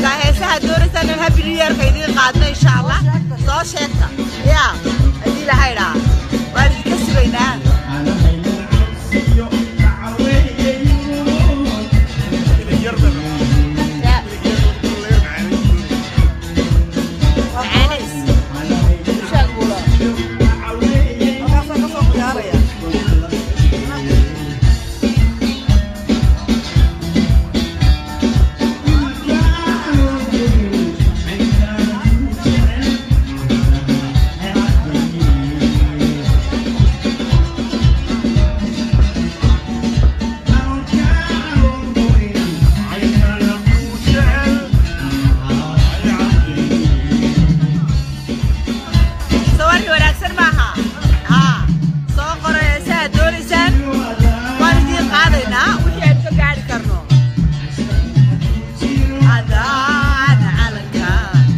markaa heesaha doonaysaan in happy new yearka idiin qaadno insha allah soo sheegta ya haddii lahay dhaa waan idinka sugaynaa Ya, macaanays. Sheeg buulo. Markaasaan kasoo ciyaaraya. sawir wanaagsan maaha haa soo qoro heesaha doonaysaan waan idiin qaadaynaa wixii aynu ka gaari karno adaan calanka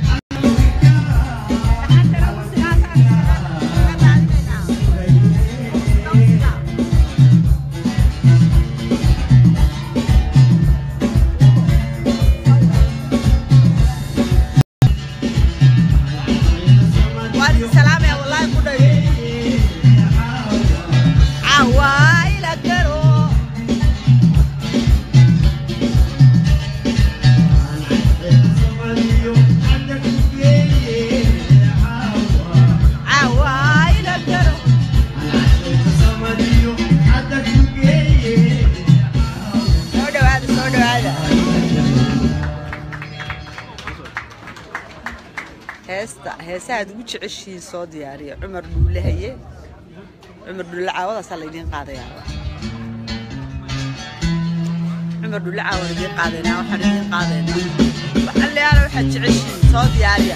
waan idin salaamaya wallaahi ku dhayo cawaayla garo cawaayla garo soo dhawaada soo dhawaada heesta heesahaad ugu jeceshihiin soo diyaariya cumar dhuule haye cumar dhuule caawadaasaa laydiin qaadayaa cumar dhuule caawan idiin qaadaynaa waxaan idiin qaadaynaa waxalleyaala waxaad jeceshihiin soo diyaariya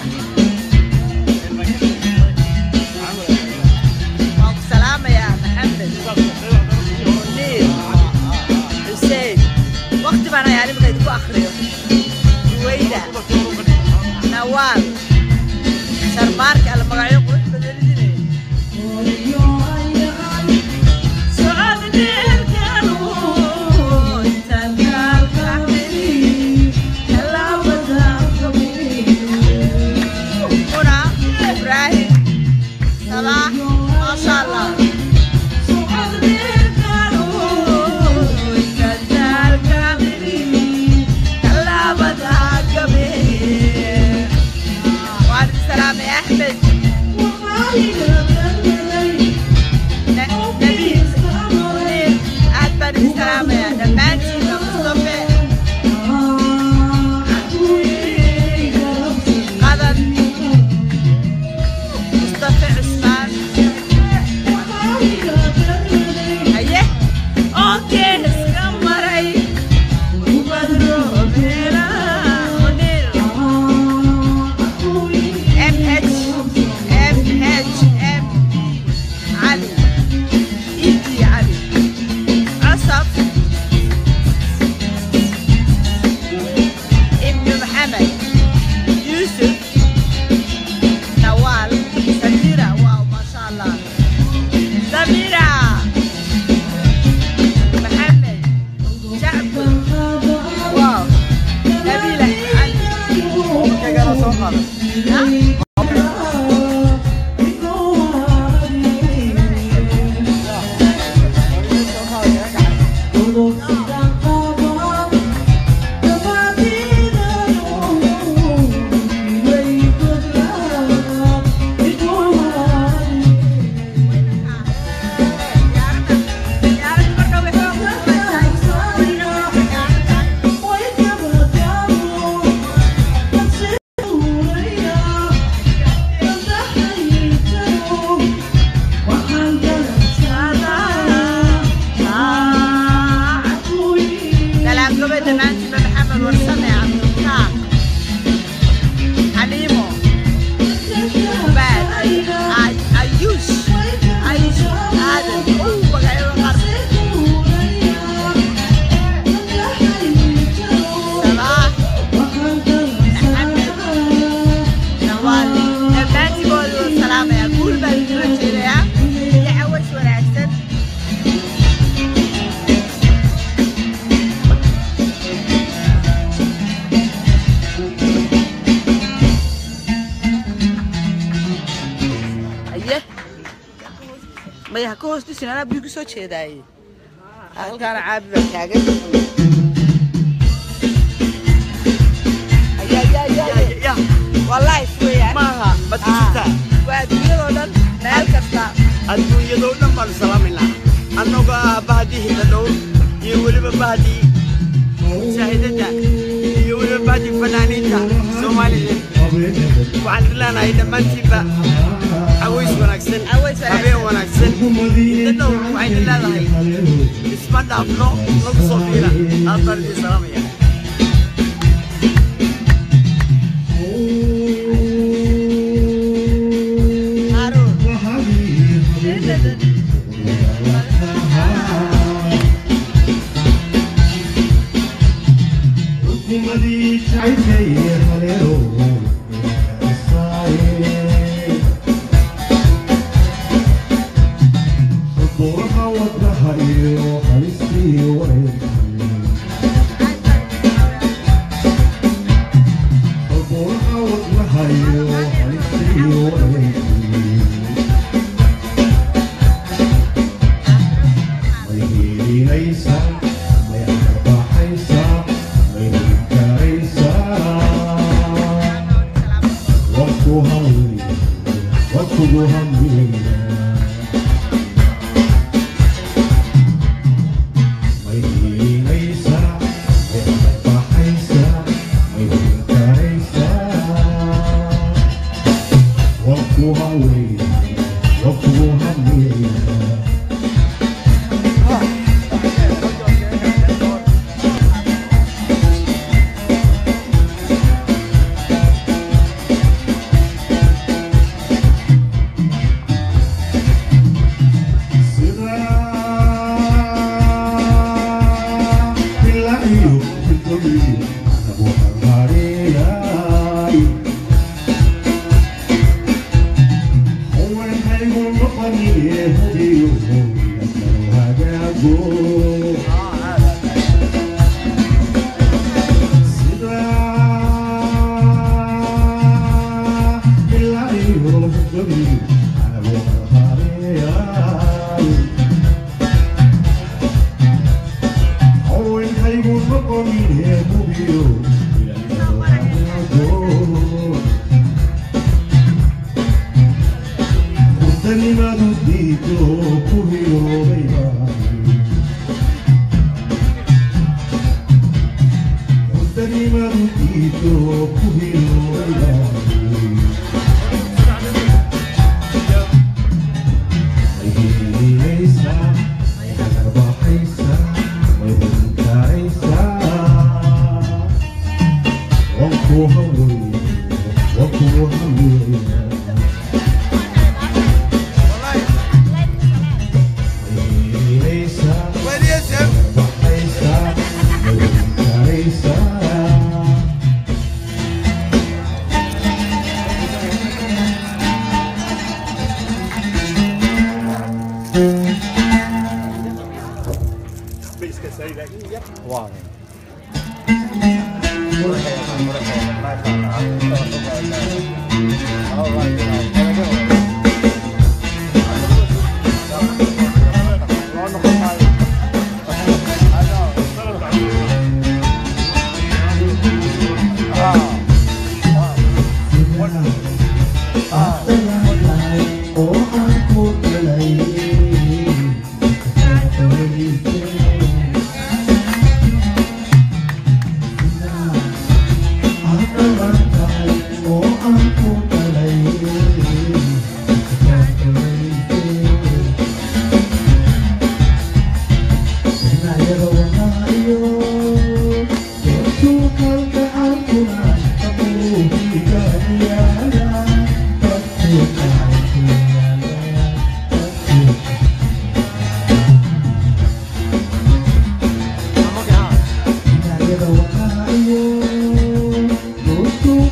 waan ku salaamayaa maxamed muniir xuseen waqti baan hayaa nimaka idinku akhriyo ruwayda nawaal sharmaarka alla magacyo qurux badanidine ibrahim sabax maasha allah وعليكم السلام يا احمد نبيل منير احمد السلام يا دمانتي يا مصطفى قدر مصطفى عثمان ايه اوكي اسكمري وبدرو بينا منير ام اتش ام اتش ام علي ايدي علي عصف ابن محمد يوسف نوال سميرة واو ما شاء الله سميرة محمد جعفر واو نبيلة علي ها؟ mayaha ka hoos dhisin anaa biyo kusoo jeedaaye halkaana caabi baa taagan Ayaa, ayaa, ayaa, ayaa. ya waa life weeyaan maaha mad ku jirtaa waa adduunyadoo dhan meel kasta adduunyadoo dhan baanu salaamaynaa annagoo ah bahdii hidadhowr iyo weliba bahdii shaahidada iyo weliba bahdii fanaaniinta soomaaliyeed waxaan ilaahay dhammaantiinba caways wanaagsan Caways wanaagsan. habeen wanaagsan hidadhowr waxayna leedahay isma dhaafno nagu soo fiira aad baan idin salaamaya Haruun. Thank you.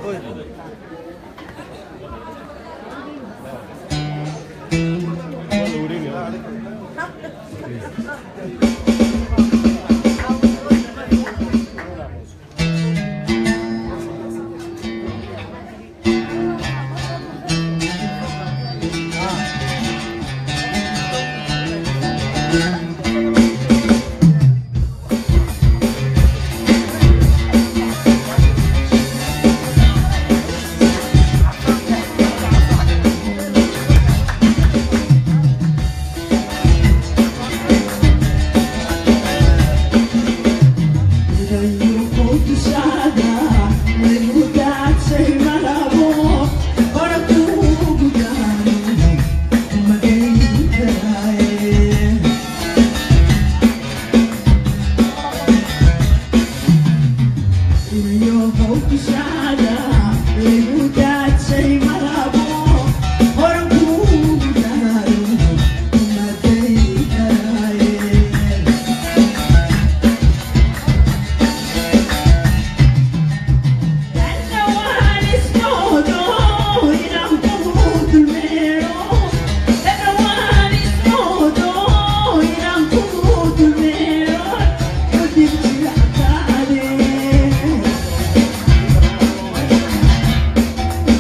Yeah.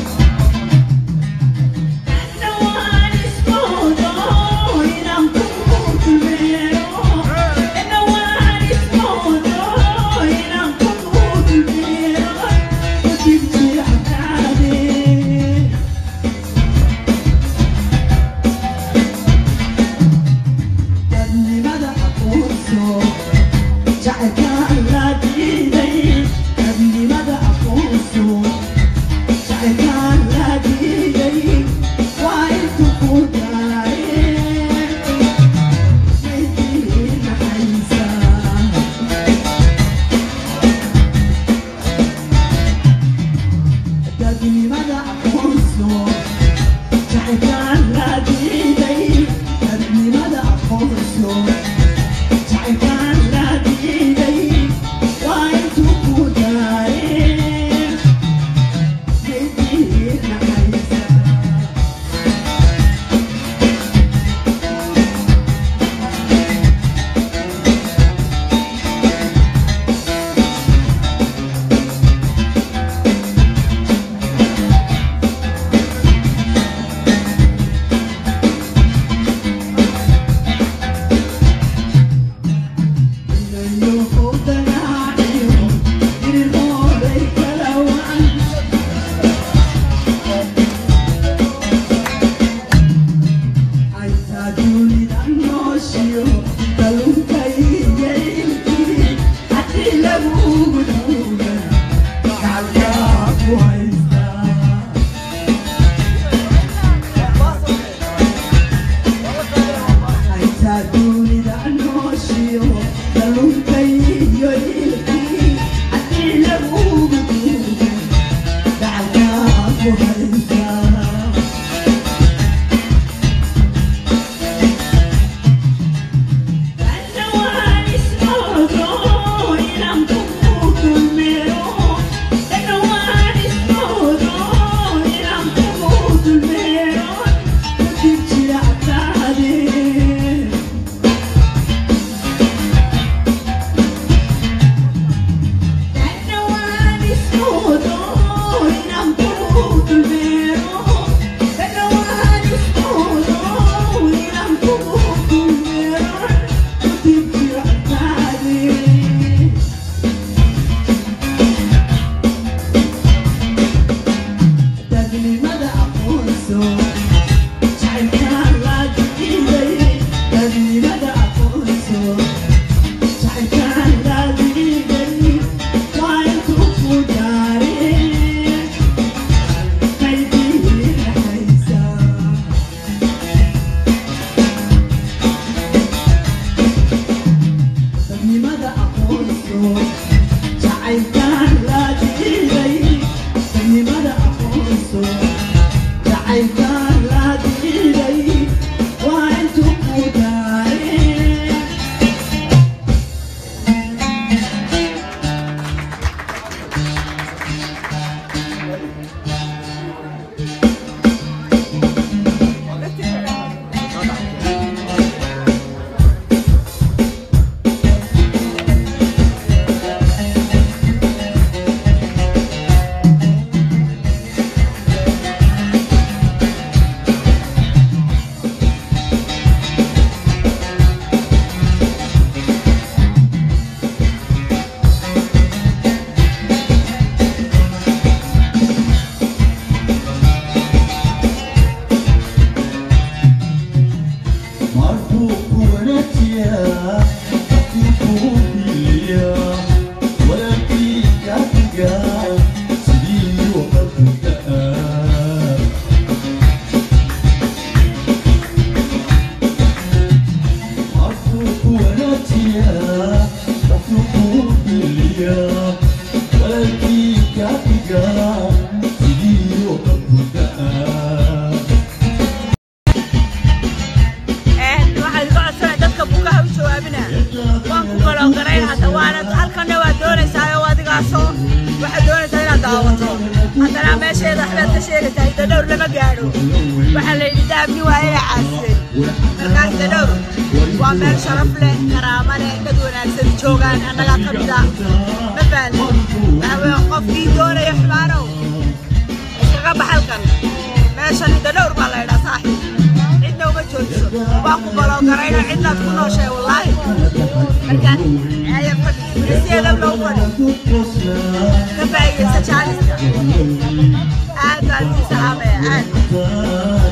Een, waxaan ka codsanaya dadka bukaha u jawaabina waan ku galoogarayn hadda waana halkanna waa doonaysaa oo adigaasoo waxaad doonaysaa inaad daawato haddana meesheeda waxbaad ka sheegaysaa hidda dhowr lama gaadho waxaa la yidhi daabni waa inay caasiyey markaa hidda dhowr waa meel sharaf leh karaamo leh dad wanaagsan joogaan annagaa ka mid ah ma fahanti waxa weeye qofkii doonaya xumaanow iskaga baxalkan meeshan hidda dhowr baa la yidhaa saaxiib cidna uma joojiso waan ku baloogarayna cidnaad ku nooshay wallaahi markaan aya fadhi sideeda loo fadhi ka faa'iidaysa jaaliska aad baan idin salaamaya aad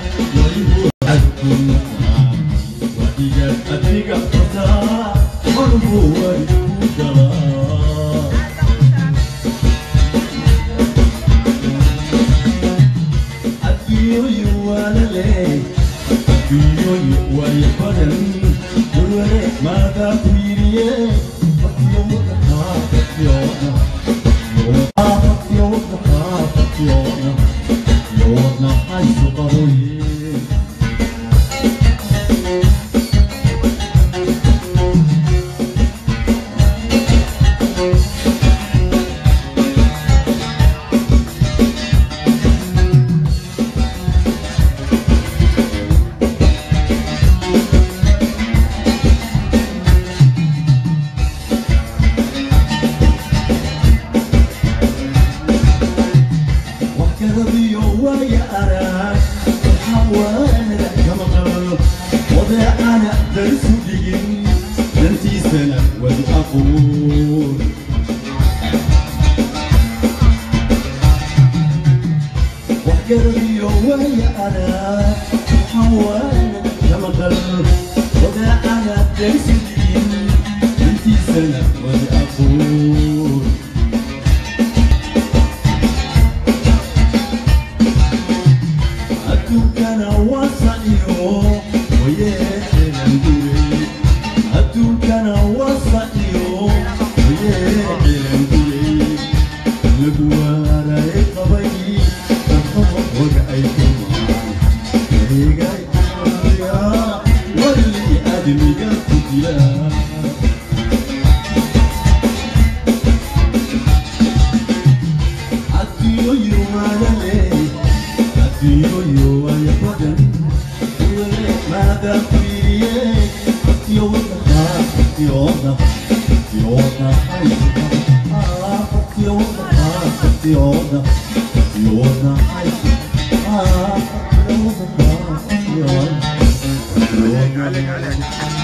عليك عليك